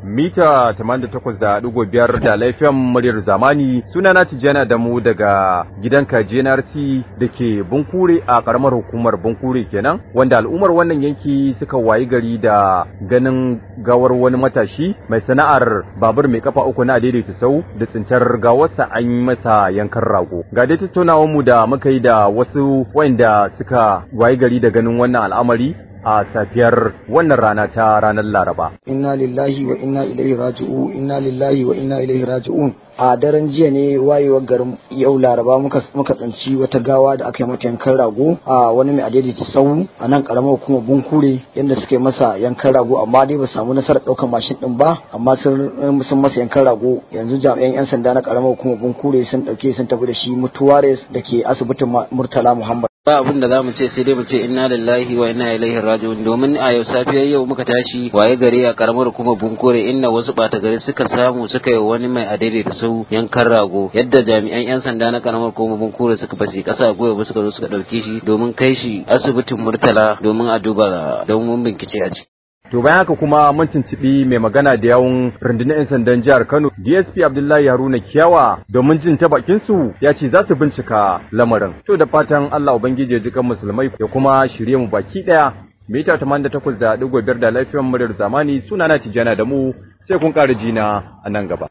mita 88.5 da laifin muryar zamani sunana Tijjana da mu daga gidan kaji NRC da ke Bunkure a karamar hukumar Bunkure kenan wanda al'ummar wannan yanki suka wayi gari da ganin gawar wani matashi mai sana'ar babur mai kafa uku na daidaita sau da tsintar gawarsa an yi masa yankan rago ga dai tattaunawar mu da muka yi da wasu wanda suka wayi gari da ganin wannan al'amari a safiyar wannan rana ta ranar Laraba. Inna lillahi wa inna ilaihi raji'un inna lillahi wa inna ilaihi raji'un a daren jiya ne wayewar garin yau laraba muka muka tsanci wata gawa da aka yi mata yankan rago a wani mai adaidaita sau a nan karamar hukumar bunkure yadda suka yi masa yankan rago amma dai ba samu nasarar ɗaukar mashin ɗin ba amma sun sun masa yankan rago yanzu jami'an yan sanda na karamar hukumar bunkure sun ɗauke sun tafi da shi mutuwares da ke asibitin murtala muhammad ba abin da zamu ce sai dai mu ce inna lillahi wa inna ilaihi raji'un domin a yau safiyar yau muka tashi waye gari a karamar kuma bunkure inda wasu bata gari suka samu suka yi wani mai adai da su yankan rago yadda jami'an yan sanda na karamar kuma bunkure suka fasi kasa goyo ba suka zo suka dauke shi domin kai shi asibitin murtala domin a duba domin bincike a ciki To bayan haka kuma mun tuntuɓi mai magana da yawun rundunar 'yan sandan jihar Kano DSP Abdullahi Haruna Kiyawa domin jin ta bakin su ya ce za su bincika lamarin. To da fatan Allah Ubangiji ya ji kan musulmai ya kuma shirye mu baki ɗaya. Mita 88.5 da lafiyar muryar zamani sunana Tijjana da mu sai kun ƙara jina a nan gaba.